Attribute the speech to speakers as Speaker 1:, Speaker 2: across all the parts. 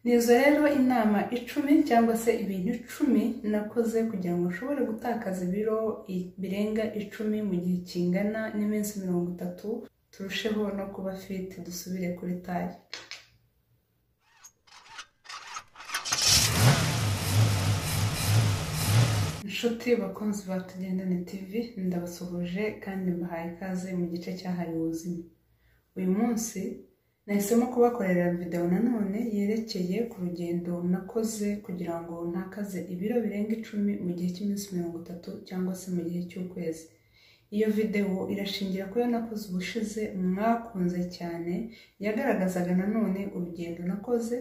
Speaker 1: Ni izo rero inama icumi cyangwa se ibintu icumi nakoze kugira ngo nshobore gutakaza ibiro birenga icumi mu gihe kingana n'iminsi mirongo itatu, turusheho no kuba fiti dusubire kuri taye. Inshuti bakunzi ba tugendane TV ndabasuhuje kandi mbahaye ikaze mu gice cyahariwe ubuzima. Uyu munsi nahisemo kubakorera videwo nanone yerekeye ku rugendo nakoze kugira ngo ntakaze ibiro birenga icumi mu gihe cy'iminsi mirongo itatu cyangwa se mu gihe cy'ukwezi. Iyo videwo irashingira ku yo nakoze ubushize mwakunze cyane, yagaragazaga nanone urugendo nakoze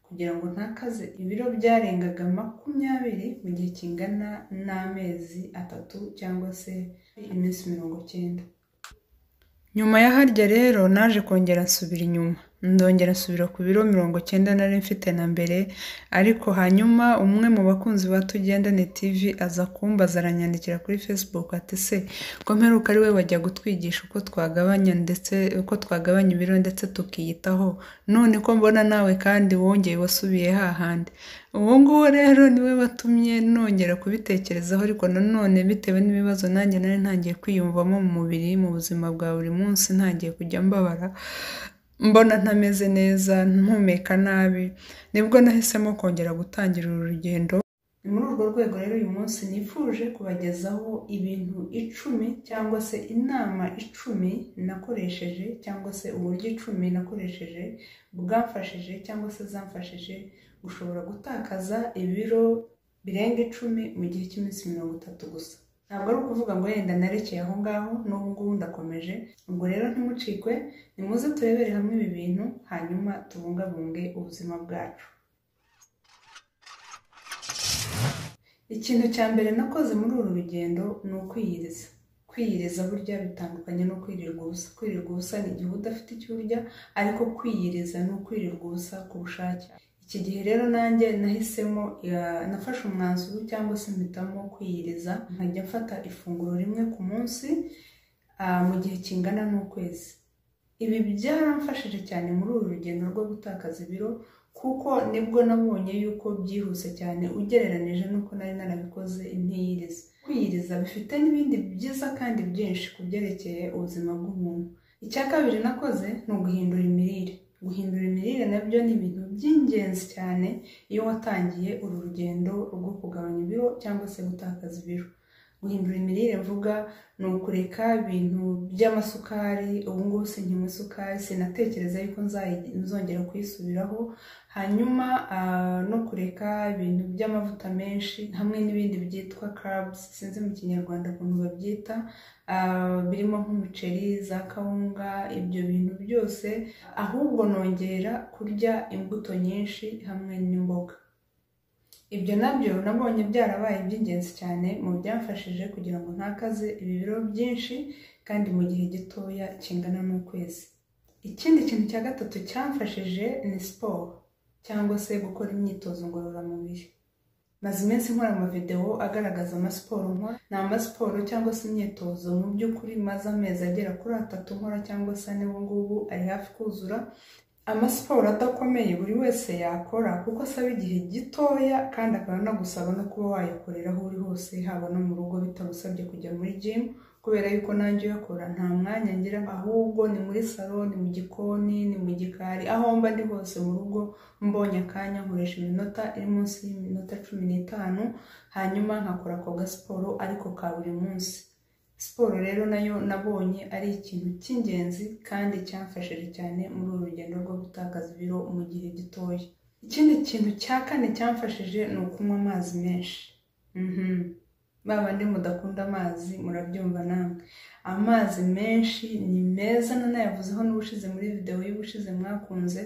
Speaker 1: kugira ngo ntakaze ibiro byarengaga makumyabiri mu gihe kingana n'amezi atatu cyangwa se iminsi mirongo cyenda. Nyuma ya harya rero naje kongera nsubira inyuma, ndongera nsubira ku biro mirongo cyenda nari mfite na mbere ariko hanyuma umwe mu bakunzi ba Tugendane TV aza kumbaza aranyandikira kuri Facebook ati se ko mperuka ari we wajya gutwigisha uko twagabanya ndetse uko twagabanya ibiro ndetse tukiyitaho none ko mbona nawe kandi wongeye wasubiye hahandi uwo nguwo rero niwe watumye nongera kubitekerezaho ariko nanone bitewe n'ibibazo nanjye nari ntangiye kwiyumvamo mu mubiri mu buzima bwa buri munsi ntangiye kujya mbabara mbona ntameze neza mpumeka nabi nibwo nahisemo kongera gutangira uru rugendo ni muri urwo rwego rero uyu munsi nifuje kubagezaho ibintu icumi cyangwa se inama icumi nakoresheje cyangwa se uburyo icumi nakoresheje bwamfashije cyangwa se zamfashije gushobora gutakaza ibiro birenga icumi mu gihe cy'iminsi mirongo itatu gusa ntabwo ari ukuvuga ngo yenda narekeye aho ngaho n'ubu ngubu ndakomeje ubwo rero ntimucikwe nimuze turebere hamwe ibi bintu hanyuma tubungabunge ubuzima bwacu ikintu cya mbere nakoze muri uru rugendo ni ukwiyiriza kwiyiriza burya bitandukanye no kwirirwa ubusa kwirirwa ubusa ni igihe udafite icyo urya ariko kwiyiriza ni ukwirirwa ubusa ku bushake iki gihe rero nanjye nahisemo nafashe umwanzuro cyangwa se mpitamo kwiyiriza nkajya mfata ifunguro rimwe ku munsi mu gihe kingana n'ukwezi ibi byaramfashije cyane muri uru rugendo rwo gutakaza ibiro kuko nibwo nabonye yuko byihuse cyane ugereranije n'uko nari narabikoze ntiyiriza kwiyiriza bifite n'ibindi byiza kandi byinshi ku byerekeye ubuzima bw'umuntu icya kabiri nakoze ni uguhindura imirire guhindura imirire nabyo ni ibintu by'ingenzi cyane iyo watangiye uru rugendo rwo kugabanya ibiro cyangwa se gutakaza ibiro guhindura imirire mvuga ni ukureka ibintu by'amasukari ubu ngubu sinywa isukari sinatekereza yuko nzongera kuyisubiraho hanyuma no kureka ibintu by'amavuta menshi hamwe n'ibindi byitwa carbs sinzi mu kinyarwanda ukuntu babyita birimo nk'umuceri za kawunga ibyo bintu byose ahubwo nongera kurya imbuto nyinshi hamwe n'imboga ibyo nabyo nabonye byarabaye iby'ingenzi cyane mu byamfashije kugira ngo ntakaze ibiro byinshi kandi mu gihe gitoya kingana n'ukwezi ikindi kintu cya gatatu cyamfashije ni siporo cyangwa se gukora imyitozo ngororamubiri maze iminsi nkora amavidewo agaragaza amasiporo nkora ni amasiporo cyangwa se imyitozo mu by'ukuri maze amezi agera kuri atatu nkora cyangwa se ane ubu ngubu ari hafi kuzura amasiporo adakomeye buri wese yakora kuko asaba igihe gitoya kandi akaba anagusaba no kuba wayakorera aho uri hose haba no mu rugo bitagusabye kujya muri jimu kubera yuko nanjye uyakora nta mwanya ngira ahubwo ni muri salo ni mu gikoni ni mu gikari aho mba ndi hose mu rugo mbonye akanya nkoresha iminota iri munsi y'iminota cumi n'itanu hanyuma nkakora ako gasiporo ariko ka buri munsi siporo rero nayo nabonye ari ikintu cy'ingenzi kandi cyamfashije cyane muri uru rugendo rwo gutakaza ibiro mu gihe gitoya ikindi kintu cya kane cyamfashije ni ukunywa amazi menshi bandi mudakunda amazi murabyumva namwe amazi menshi ni meza nanayavuzeho n'ubushize muri videwo y'ubushize mwakunze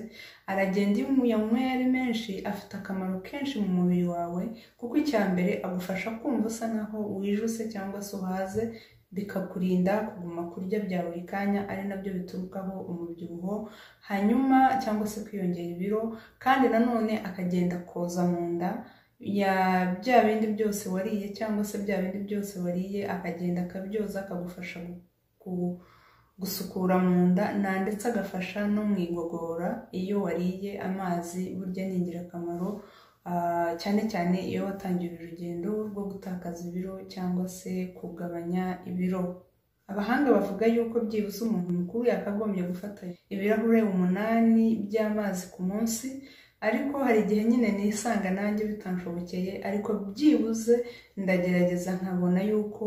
Speaker 1: aragenda iyo uyanyweye ari menshi afite akamaro kenshi mu mubiri wawe kuko icya mbere agufasha kumva usa nkaho wijuse cyangwa se uhaze bikakurinda kuguma kurya bya buri kanya ari nabyo biturukaho umubyibuho hanyuma cyangwa se kwiyongera ibiro kandi nanone akagenda koza mu nda ya bya bindi byose wariye cyangwa se bya bindi byose wariye akagenda akabyoza akagufasha gusukura mu nda na ndetse agafasha no mu igogora iyo wariye amazi burya ni ingirakamaro ah, cyane cyane iyo watangiye urugendo rwo gutakaza ibiro cyangwa se kugabanya ibiro abahanga bavuga yuko byibuze umuntu mukuru yakagombye gufata ibirahure umunani by'amazi ku munsi ariko hari igihe nyine nisanga nanjye bitanshobokeye ariko byibuze ndagerageza nkabona yuko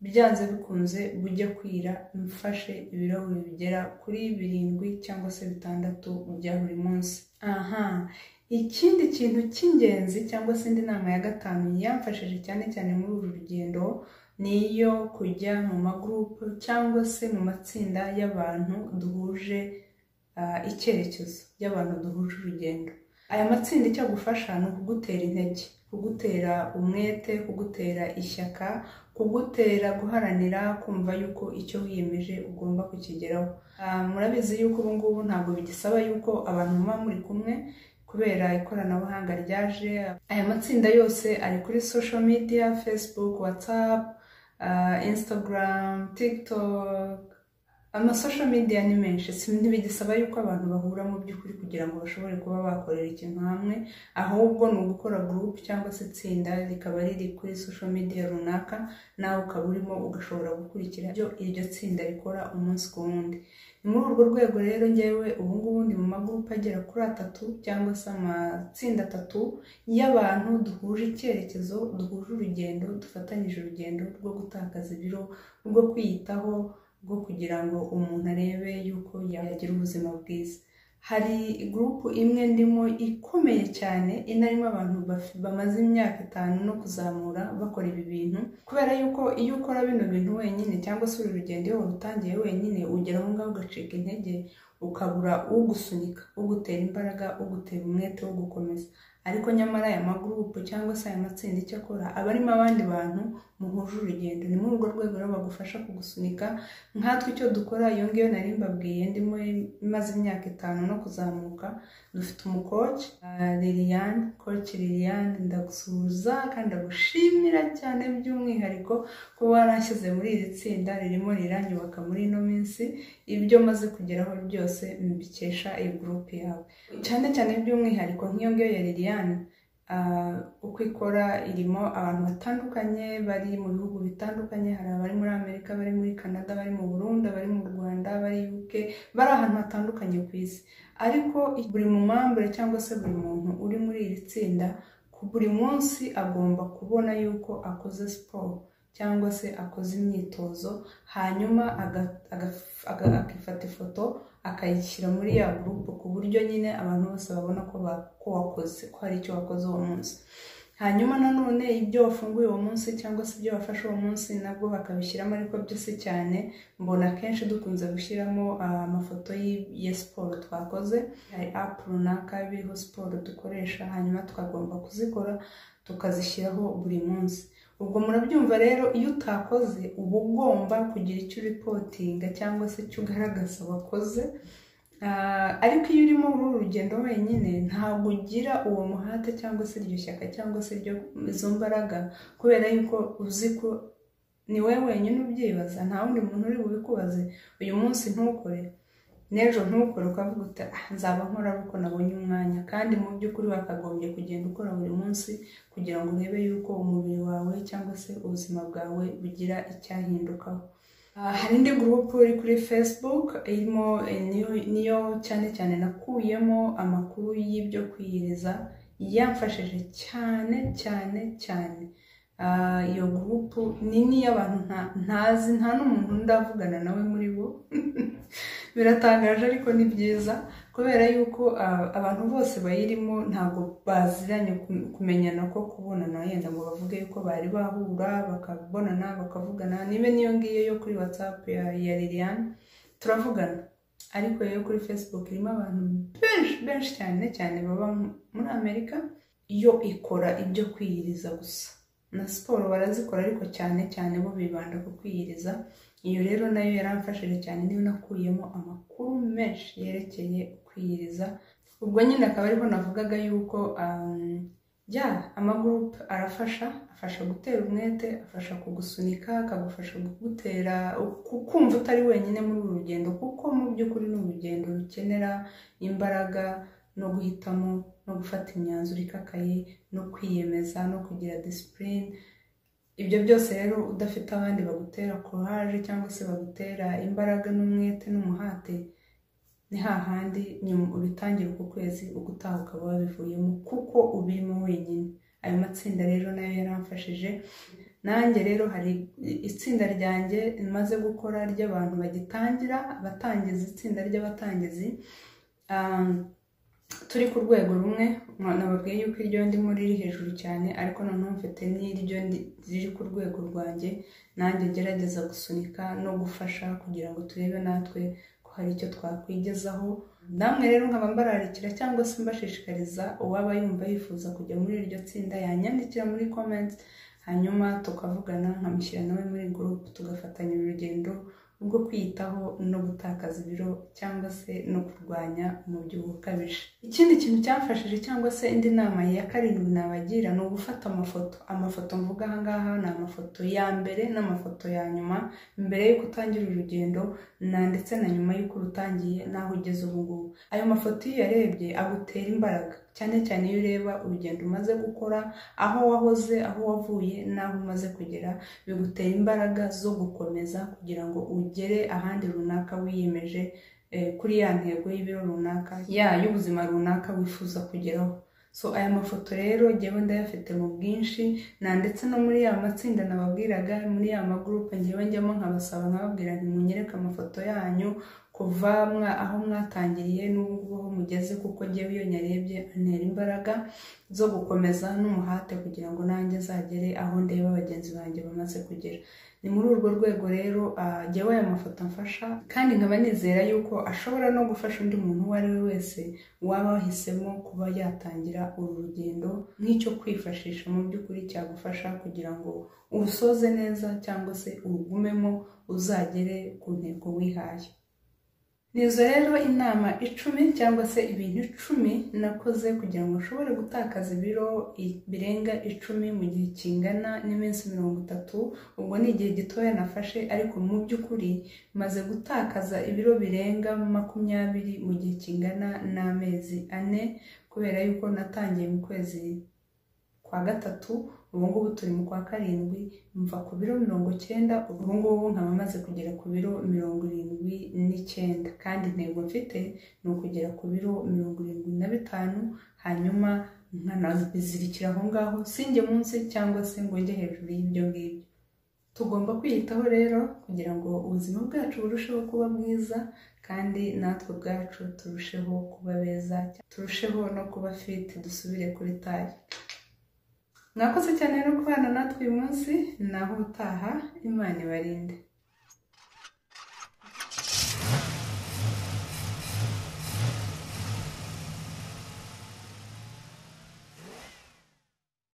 Speaker 1: byanze bikunze bujya kwira mfashe ibirahuri bigera kuri birindwi cyangwa se bitandatu bya buri munsi aha ikindi kintu cy'ingenzi cyangwa se indi nama ya gatanu yamfashije cyane cyane muri uru rugendo ni iyo kujya mu magurupe cyangwa se mu matsinda y'abantu duhuje ah, icyerekezo y'abantu duhuje urugendo aya matsinda icyo agufasha ni ukugutera intege kugutera umwete kugutera ishyaka kugutera guharanira kumva yuko icyo wiyemeje ugomba kukigeraho Ah, murabizi yuko ubu ngubu ntabwo bigisaba yuko abantu muba muri kumwe kubera ikoranabuhanga ryaje aya matsinda yose ari kuri social media facebook whatsapp ah, instagram tiktok amasosho media ni menshi si ntibigisaba yuko abantu bahura mu by'ukuri kugira ngo bashobore kuba bakorera ikintu hamwe ahubwo ni ugukora group cyangwa se itsinda rikaba riri kuri social media runaka nawe ukaba urimo ugashobora gukurikira ibyo iryo tsinda rikora umunsi ku wundi ni muri urwo rwego rero ngewe ubu ngubu ndi mu magurupe agera kuri atatu cyangwa se amatsinda atatu y'abantu duhuje icyerekezo duhuje urugendo dufatanyije urugendo rwo gutakaza ibiro rwo kwiyitaho bwo kugira ngo umuntu arebe yuko yagira ubuzima bwiza hari gurupu imwe ndimo ikomeye cyane inarimo abantu baf- bamaze imyaka itanu no kuzamura bakora ibi bintu kubera yuko iyo ukora bino bintu wenyine cyangwa se uru rugendo iyo warutangiye wenyine ugera aho ngaho ugacika intege ukabura ugusunika ugutera imbaraga ugutera umwete wo gukomeza ariko nyamara aya magurupu cyangwa se aya matsinda icyo akora aba arimo abandi bantu muhuje urugendo ni muri urwo rwego rero bagufasha kugusunika nkatwe icyo dukora iyo ngiyo nari mbabwiye ndimo imaze imyaka itanu no kuzamuka dufite umukoci ah, liliane koci liliane ndagusuhuza kandi ndagushimira cyane by'umwihariko ko warashyize muri iri tsinda ririmo riranyubaka muri ino minsi ibyo maze kugeraho byose mbikesha iyi gurupe yawe cyane cyane by'umwihariko nk'iyo ngiyo ya liliane ah, uko ikora irimo abantu batandukanye bari mu bihugu bitandukanye hari abari muri amerika bari muri canada bari mu burundi abari mu rwanda bari uk bari ahantu hatandukanye ku isi ariko buri mumambure cyangwa se buri muntu uri muri iri tsinda ku buri munsi agomba kubona yuko akoze siporo cyangwa se akoze imyitozo hanyuma aga- aga- aga- akifata ifoto akayishyira muri ya gurupe ku buryo nyine abantu bose babona ko ba- ko wakoze ko hari icyo wakoze uwo munsi hanyuma nanone ibyo wafunguye uwo munsi cyangwa se ibyo wafashe uwo munsi nabwo bakabishyiramo ariko byose cyane mbona akenshi dukunze gushyiramo ah, amafoto y'i- ya siporo twakoze hari apu runaka biriho siporo dukoresha hanyuma twagomba kuzikora tukazishyiraho buri munsi ubwo murabyumva rero iyo utakoze uba ugomba kugira icyo uripotinga cyangwa se icyo ugaragaza wakoze Ah, ariko iyo urimo muri uru rugendo wenyine ntabwo ugira uwo muhate cyangwa se iryo shyaka cyangwa se iryo- izo mbaraga kubera yuko uzi ko ni wowe wenyine ubyibaza nta wundi muntu uri bubikubaze uyu munsi ntukore n'ejo ntukore ukavuga uti "Ah, nzaba nkora kuko nabonye umwanya kandi mu by'ukuri wakagombye kugenda ukora buri munsi kugira ngo urebe yuko umubiri wawe cyangwa se ubuzima bwawe bugira icyahindukaho Ah, hari indi gurupu iri kuri facebook irimo eh, niyo- niyo cyane cyane nakuyemo amakuru y'ibyo kwiyiriza yamfashije cyane cyane cyane Ah, iyo gurupu ni n'iy'abantu nta- ntazi nta n'umuntu ndavugana nawe muri bo biratangaje ariko ni byiza kubera yuko ah, abantu bose bayirimo ntabwo baziranye ku- kumenyana ko kubonana yenda ngo bavuge yuko bari bahura bakabonana bakavugana niba niyo ngiyo yo kuri whatsapp ya, ya liliane turavugana ariko iyo kuri facebook irimo abantu benshi benshi cyane cyane baba mu- muri amerika yo ikora ibyo kwiyiriza gusa na siporo barazikora ariko cyane cyane bo bibanda ku kwiyiriza iyo rero nayo yaramfashije cyane niyo nakuyemo amakuru menshi yerekeye kwiyiriza ubwo nyine akaba ariho navugaga yuko um, jya amagurupe arafasha afasha gutera umwete afasha kugusunika akagufasha kugutera kumva utari wenyine muri uru rugendo kuko mu by'ukuri ni urugendo rukenera imbaraga no guhitamo no gufata imyanzuro ikakaye no kwiyemeza no kugira disipurine ibyo byose rero udafite abandi bagutera courage cyangwa se bagutera imbaraga n'umwete n'umuhate ni hahandi nyuma ubitangira uku kwezi ugutaha ukaba wabivuyemo kuko ubirimo wenyine ayo matsinda rero nayo yaramfashije nanjye rero hari itsinda ryanjye maze gukora ry'abantu bagitangira abatangizi itsinda ry'abatangizi turi ku rwego rumwe nababwiye yuko iryo ndimo riri hejuru cyane ariko noneho mfite n'iryo riri ku rwego rwanjye nanjye ngerageza gusunika no gufasha kugira ngo turebe natwe ko hari icyo twakwigezaho namwe rero nkaba mbararikira cyangwa se mbashishikariza uwaba yumva yifuza kujya muri iryo tsinda yanyandikira muri komenti hanyuma tukavugana nkamushyira nawe muri gurupe tugafatanya urugendo rwo kwiyitaho no gutakaza ibiro cyangwa se no kurwanya umubyibuho ukabije ikindi kintu cyamfashije cyangwa se indi nama ya karindwi nabagira ni ugufata amafoto amafoto mvuga ahangaha ni amafoto ya mbere n'amafoto ya nyuma mbere y'uko utangira urugendo na ndetse na nyuma y'uko urutangiye n'aho ugeze ubu ngubu ayo mafoto iyo uyarebye agutera imbaraga cyane cyane iyo ureba urugendo umaze gukora aho wahoze aho wavuye n'aho umaze kugera bigutera imbaraga zo gukomeza kugira ngo ugere ahandi runaka wiyemeje kuri ya ntego y'ibiro runaka ya y'ubuzima runaka wifuza kugeraho so aya mafoto rero ngewe ndayafite mu bwinshi na ndetse no muri ya matsinda nababwiraga muri ya magurupe ngewe njyamo nkabasaba nkababwira ntimunyereke amafoto yanyu kuva aho mwatangiriye n'ubu aho mugeze kuko ngewe iyo nyarebye antera imbaraga zo gukomeza n'umuhate kugira ngo nanjye nzagere aho ndeba bagenzi banjye bamaze kugera ni muri urwo rwego rero ngewe aya mafoto amfasha kandi nkaba nizera yuko ashobora no gufasha undi muntu uwo ari we wese waba wahisemo kuba yatangira uru rugendo nk'icyo kwifashisha mu by'ukuri cyagufasha kugira ngo urusoze neza cyangwa se urugumemo uzagere ku ntego wihaye nizo rero inama icumi cyangwa se ibintu icumi nakoze kugira ngo ushobore gutakaza ibiro birenga icumi mu gihe kingana n'iminsi mirongo itatu ubwo ni igihe gitoya nafashe ariko mu by'ukuri maze gutakaza ibiro birenga makumyabiri mu gihe kingana n'amezi ane kubera yuko natangiye mu kwezi kwa gatatu ubu ngubu turi mu kwa karindwi mva ku biro mirongo icyenda ubu ngubu nkaba maze kugera ku biro mirongo irindwi n'icyenda kandi intego mfite ni ukugera ku biro mirongo irindwi na bitanu hanyuma nkanabizirikira aho ngaho singe munsi cyangwa se ngo njye hejuru y'ibyo ngibyo tugomba kwiyitaho rero kugira ngo ubuzima bwacu burusheho kuba bwiza kandi natwe ubwacu turusheho kuba beza turusheho no kuba fiti dusubire kuri tayi mwakoze cyane no kubana natwe uyu munsi naho utaha imana ibarinde